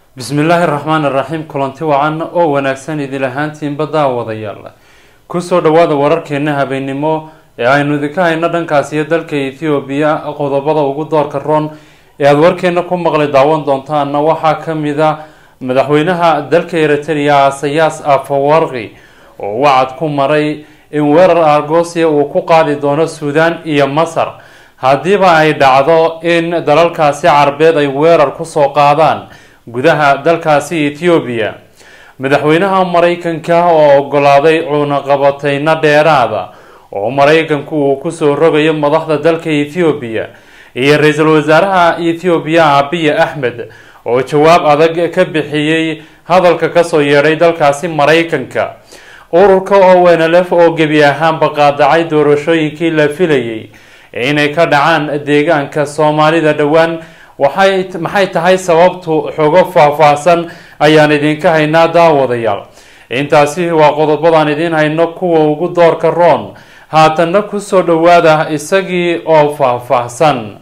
bismillaahi raxmaan iraxiim kulanti wacan oo wanaagsan idil ahaantiinba daawadayaal kusoo dhawaada wararkeena habeennimo ee aynu idinka hayno dhankaas iyo dalka ethoobiya qodobada ugu doorka roon ee aada warkeena ku maqli daawan doontaana waxaa kamid a madaxweynaha dalka eritrea asayaas afawarqi oo wacad ku maray in weerar argosia uu ku qaadi doono suudan iyo masar haddiiba ay dhacdo in dalalkaasi carbeed ay weerar kusoo qaadaan gudaha dalkaasi ethoobiya madaxweynaha maraykanka oo ogolaaday cunaqabateyno dheeraada oo maraykanku uu kusoo rogayo madaxda dalka ethoobiya iyo ra-iisul wasaaraha ethoobiya abiy axmed oo jawaab adag ka bixiyey hadalka kasoo yeedhay dalkaasi maraykanka ururka ownlf oo gebi ahaanba qaadacay doorashooyinkii la filayay inay ka dhacaan deegaanka soomaalida dhowaan waxay maxay tahay sababtu xogo faahfaahsan ayaan idinka haynaa daawadayaal intaasi waa qodobadaan idiin hayno kuwa ugu doorka roon haatanna kusoo dhawaada isagii oo faahfaahsan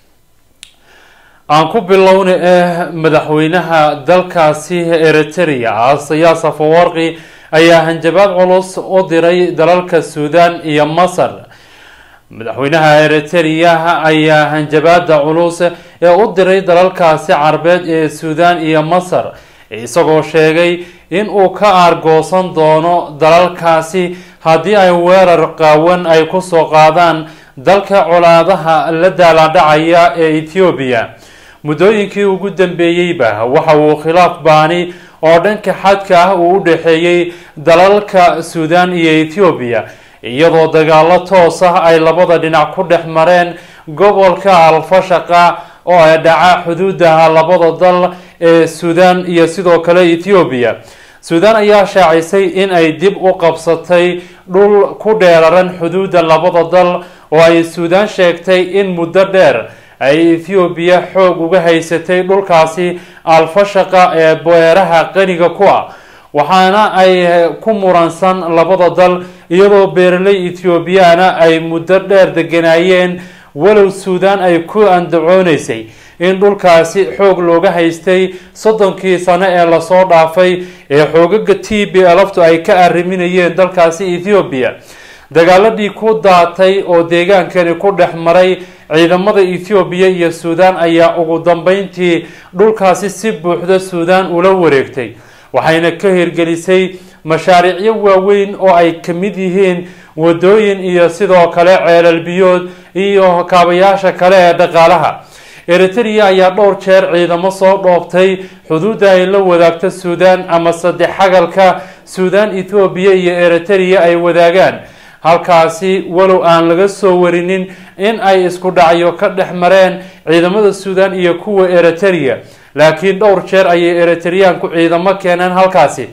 aan ku bilowna eh madaxweynaha dalkaasi eritrea asayaas afawarqi ayaa hanjabaad culus u diray dalalka suudan iyo masar madaxweynaha eritrea ayaa hanjabaada culus ee u diray dalalkaasi carbeed ee suudan iyo masar isagoo sheegay in uu ka aargoosan doono dalalkaasi haddii ay weerar qaawan ay kusoo qaadaan dalka colaadaha la daaladhacaya ee ethoobiya muddooyinkii ugu dambeeyeyba waxa uu khilaaf baani oo dhanka xadka ah uu u dhexeeyey dalalka suudan iyo ethoobiya iyadoo dagaalo toos ah ay labada dhinac ku dhex mareen gobolka alfashaqa oo ay dhaca xuduudaha labada dal ee suudan iyo sidoo kale ethoobiya suudan ayaa shaacisay in ay dib u qabsatay dhul ku dheeraran xuduudda labada dal oo ay suudan sheegtay in muddo dheer ay ethoobiya xoog uga haysatay dhulkaasi alfashaqa ee beeraha qaniga ku ah waxaana ay ku muransan labada dal iyadoo beeraley ethoobiyaana ay muddo dheer deganaayeen walow suudan ay ku andacooneysay in dhulkaasi xoog looga haystay soddonkii sano ee lasoo dhaafay ee xoogaga t b laftu ay ka arriminayeen dalkaasi ethoobiya dagaaladii ku daatay oo deegaankani ku dhex maray ciidamada ethoobiya iyo suudan ayaa ugu dambeyntii dhulkaasi si buuxda suudan ula wareegtay waxayna ka hirgelisay mashaariicyo waaweyn oo ay ka mid yihiin wadooyin iyo sidoo kale ceelal biyood iyo kaabayaasha kale ee dhaqaalaha eritrea ayaa dhowr jeer ciidamo soo dhoobtay xuduudda ay la wadaagto suudan ama saddex xagalka suudan ethoobiya iyo eritrea ay wadaagaan halkaasi walow aan laga soo warinin in ay isku dhacyo ka dhex mareen ciidamada suudan iyo kuwa eritrea laakiin dhowr jeer ayay eritreanku ciidamo keeneen halkaasi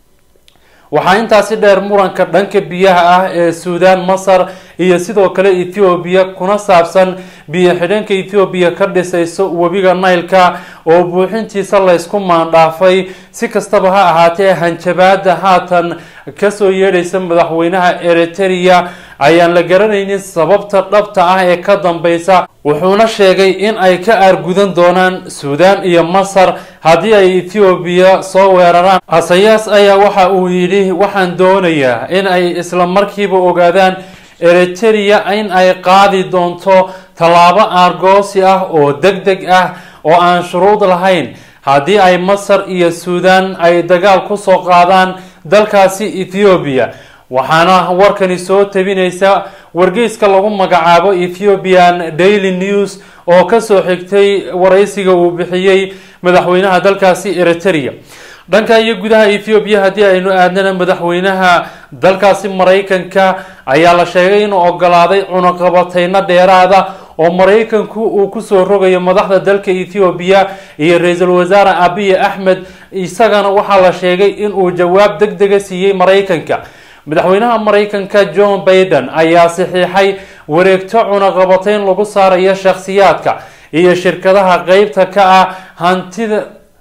waxaa intaasi dheer muranka dhanka biyaha ah ee suudan masar iyo sidoo kale ethoobiya kuna saabsan biyo xidhanka ethoobiya ka dhisayso webiga naylka oo buuxintiisa laysku maandhaafay si kastaba ha ahaatee hanjabaada haatan kasoo yeedhaysa madaxweynaha eritrea ayaan la garanaynin sababta dhabta ah ee ka dambeysa wuxuuna sheegay in ay ka aargudan doonaan suudan iyo masar haddii ay ethoobiya soo weeraraan asayaas ayaa waxa uu yidhi waxaan doonayaa in ay isla markiiba ogaadaan eritrea in ay qaadi doonto tallaabo aargoosi ah oo deg deg ah oo aan shuruud lahayn haddii ay masar iyo suudan ay dagaal kusoo qaadaan dalkaasi ethoobiya waxaana warkani soo tabinaysa wargeyska lagu magacaabo ethiopian daily news oo kasoo xigtay waraysiga uu bixiyey madaxweynaha dalkaasi eritrea dhanka iyo gudaha ethoobiya haddii aynu aadnana madaxweynaha dalkaasi maraykanka ayaa la sheegay inuu ogolaaday cunaqabateyno dheeraada oo maraykanku uu kusoo rogayo madaxda dalka ethoobiya iyo ra-iisul wasaare abiy axmed isagana waxaa la sheegay inuu jawaab deg dega siiyey maraykanka madaxweynaha maraykanka john baiden ayaa saxiixay wareegto cunaqabateyn lagu saarayo shakhsiyaadka iyo shirkadaha qeybta ka ah hantida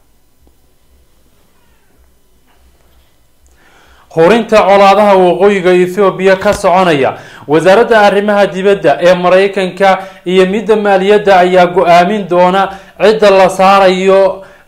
horinta colaadaha waqooyiga ethoobiya ka soconaya wasaaradda arrimaha dibadda ee maraykanka iyo midda maaliyadda ayaa go-aamin doona cidda la saarayo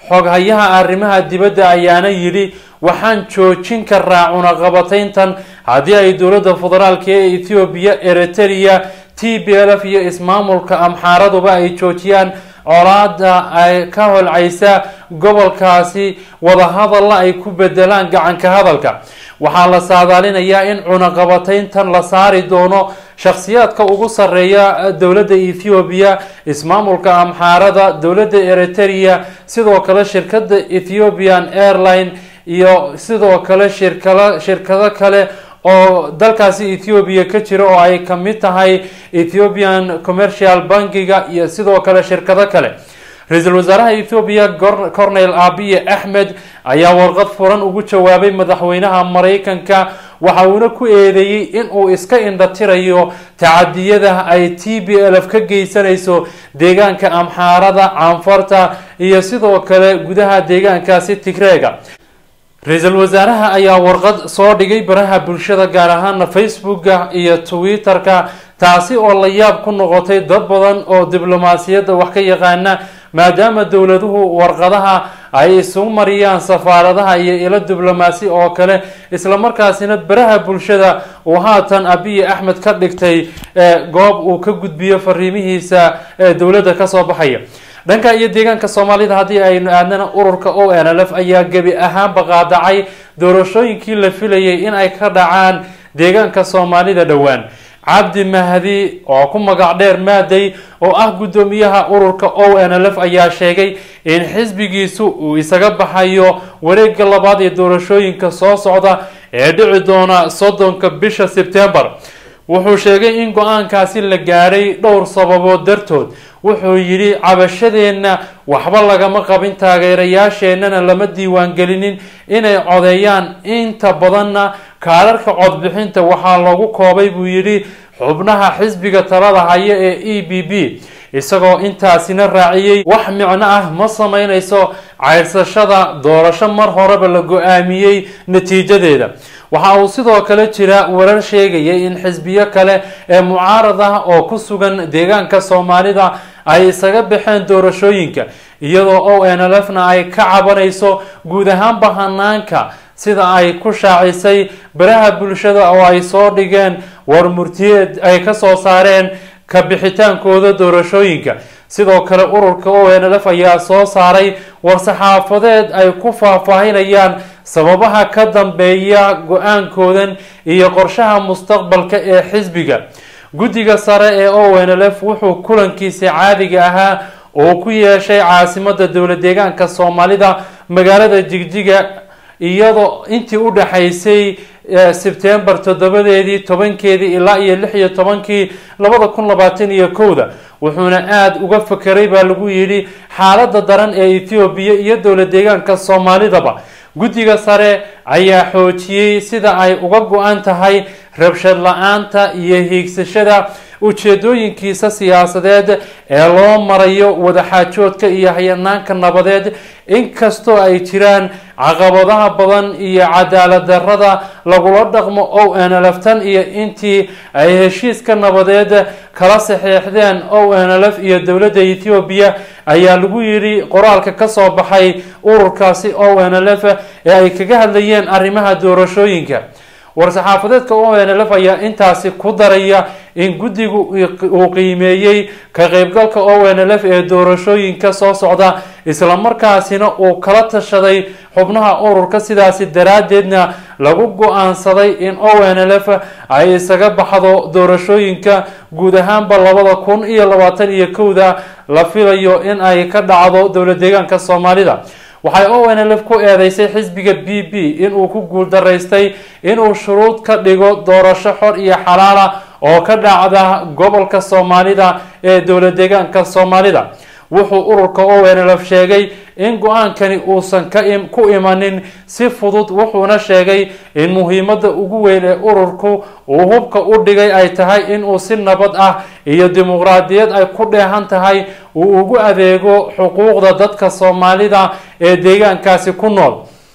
xoghayaha arrimaha dibadda ayaana yidhi waxaan joojin karaa cunaqabatayntan haddii ay dowladda federaalk ee ethoobiya eritrea t b l f iyo ismaamulka amxaaraduba ay joojiyaan colaada ay ka holcaysa gobolkaasi wadahadalla ay ku bedelaan gacanka hadalka waxaa la saadaalinayaa in cunaqabatayntan la saari doono shakhsiyaadka ugu sarreeya dowladda ethoobiya ismaamulka amxaarada dowladda eritrea sidoo kale shirkadda ethiopian airline iyo sidoo kale shirkala shirkado kale oo dalkaasi ethoobiya ka jira oo ay kamid tahay ethiopian commercial bankiga iyo sidoo kale shirkado kale ra-iisul wasaaraha ethoobiya cornel abiye axmed ayaa warqad furan ugu jawaabay madaxweynaha maraykanka waxa uuna ku eedeeyey in uu iska indhatirayo tacadiyada ay t b l f ka geysanayso deegaanka amxaarada caanfarta iyo sidoo kale gudaha deegaankaasi tigreega ra-iisul wasaaraha ayaa warqad soo dhigay baraha bulshada gaar ahaana facebooka iyo twitter-ka taasi oo la yaab ku noqotay dad badan oo diblomaasiyadda wax ka yaqaana maadaama dowladuhu warqadaha ay isugu mariyaan safaaradaha iyo ilo diblomaasi oo kale islamarkaasina baraha bulshada uu haatan abiyi axmed ka dhigtay goob uu ka gudbiyo fariimihiisa ee dowladda kasoo baxaya dhanka iyo deegaanka soomaalida haddii aynu aadnana ururka o n l f ayaa gebi ahaanba qaadacay doorashooyinkii la filayay in ay ka dhacaan deegaanka soomaalida dhowaan cabdi mahdi oo ku magac dheer maaday oo ah guddoomiyaha ururka o n l f ayaa sheegay in xisbigiisu uu isaga baxayo wareega labaad ee doorashooyinka soo socda ee dhici doona soddonka bisha sebtembar wuxuu sheegay in go-aankaasi la gaadhay dhowr sababood dartood wuxuu yidhi cabashadeenna waxba lagama qabin taageerayaasheennana lama diiwaangelinin inay codeeyaan inta badanna kaararka codbixinta waxaa lagu koobay buu yidhi xubnaha xisbiga talada haya ee e b b isagoo intaasina raaciyey wax micno ah ma sameynayso ceyrsashada doorasho mar horeba la go-aamiyey natiijadeeda waxa uu sidoo kale jira warar sheegaya in xisbiyo kale ee mucaarad ah oo ku sugan deegaanka soomaalida ay isaga baxeen doorashooyinka iyadoo o n l f na ay ka cabanayso guud ahaanba hanaanka sida ay ku shaacisay baraha bulshada oo ay soo dhigeen war murtiyeed ay kasoo saareen ka bixitaankooda doorashooyinka sidoo kale ururka o n l f ayaa soo saaray war-saxaafadeed ay ku faahfaahinayaan sababaha ka dambeeya go-aankoodan iyo qorshaha mustaqbalka ee xisbiga guddiga sare ee o n l f wuxuu kulankiisa caadiga ahaa oo ku yeeshay caasimada dowla deegaanka soomaalida magaalada jigjiga iyadoo intii u dhexaysay sebtembar toddobadeedii tobankeedii ilaa iyo lix iyo tobankii labada kun labaatan iyo kowda wuxuuna aada uga fakeray baa lagu yidhi xaalada daran ee ethoobiya iyo dowla deegaanka soomaalidaba guddiga sare ayaa xoojiyey sida ay uga go-an tahay rabshad la-aanta iyo hiigsashada ujeedooyinkiisa siyaasadeed ee loo marayo wadaxaajoodka iyo hayanaanka nabadeed inkastoo ay jiraan caqabadaha badan iyo cadaalad darada lagula dhaqmo o n l f tan iyo intii ay heshiiska nabadeed kala saxeexdeen o n l f iyo dowladda ethoobiya ayaa lagu yidhi qoraalka kasoo baxay ururkaasi o n l f ee ay kaga hadlayeen arrimaha doorashooyinka war-saxaafadeedka o n l f ayaa intaasi ku daraya in guddigu uu qiimeeyey ka qeybgalka o n l f ee doorashooyinka soo socda islamarkaasina uu kala tashaday xubnaha ururka sidaasi daraadeedna lagu go-aansaday in o n l f ay isaga baxdo doorashooyinka guud ahaanba labada kun iyo labaatan iyo kowda la filayo in ay ka dhacdo dowla deegaanka soomaalida waxay o n l f ku eedeysay xisbiga b b inuu ku guuldaraystay inuu shuruud ka dhigo doorasho xor iyo xalaala oo ka dhacda gobolka soomaalida ee dowla deegaanka soomaalida wuxuu ururka o n l f sheegay in go-aankani uusan ku imanin si fudud wuxuuna sheegay in muhiimada ugu weyn ee ururku uu hubka u dhigay ay tahay inuu si nabad ah iyo dimuqraadiyad ay ku dheehan tahay uu ugu adeego xuquuqda dadka soomaalida ee deegaankaasi ku nool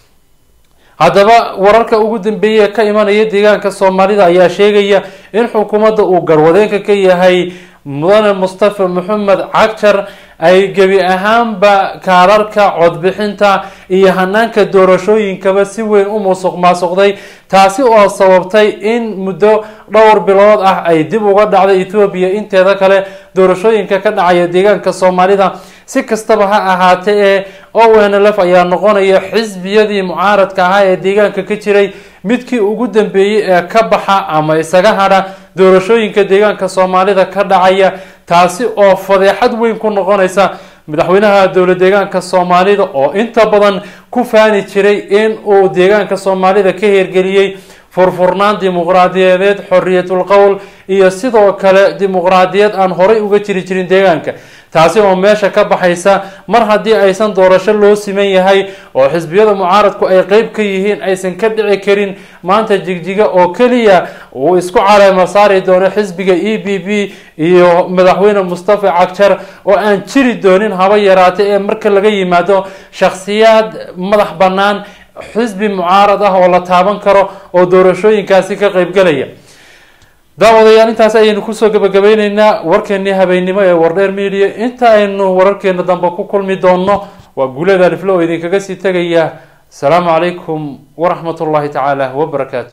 haddaba wararka ugu dambeeyay ee ka imanaya deegaanka soomaalida ayaa sheegaya in xukuumadda uu garwadeenka ka yahay mudane mustafa maxamed cagjar ay gebi ahaanba kaararka codbixinta iyo hanaanka doorashooyinkaba si weyn u musuq maasuqday taasi oo sababtay in muddo dhowr bilood ah ay dib uga dhacday ethoobiya inteeda kale doorashooyinka ka dhacaya deegaanka soomaalida si kastaba ha ahaatee ee o n l f ayaa noqonaya xisbiyadii mucaaradka ahaa ee deegaanka ka jiray midkii ugu dambeeyey ee ka baxa ama isaga hadha doorashooyinka deegaanka soomaalida ka dhacaya taasi oo fadeexad weyn ku noqonaysa madaxweynaha dowla deegaanka soomaalida oo inta badan ku faani jiray in uu deegaanka soomaalida ka hirgeliyey furfurnaan dimuqraadiyadeed xoriyatul qowl iyo sidoo kale dimuqraadiyad aan horay uga jiri jirin deegaanka taasi oo meesha ka baxaysa mar haddii aysan doorasho loo siman yahay oo xisbiyada mucaaradku ay qeyb ka yihiin aysan ka dhici karin maanta jigjiga oo keliya uu isku caleema saari doono xisbiga e b b iyo madaxweyne mustafa cagjar oo aan jiri doonin haba yaraate ee marka laga yimaado shakhsiyaad madax bannaan xisbi mucaarad ah oo la taaban karo oo doorashooyinkaasi ka qeybgalaya daawadayaal intaas ayaynu kusoo gabagabeyneynaa warkeenii habeennimo ee wardheer media inta aynu wararkeena dambe ku kulmi doonno waa guulada aliflo oo idinkaga sii tegaya asalaamu calaykum waraxmat ullahi tacaala wabarakaatu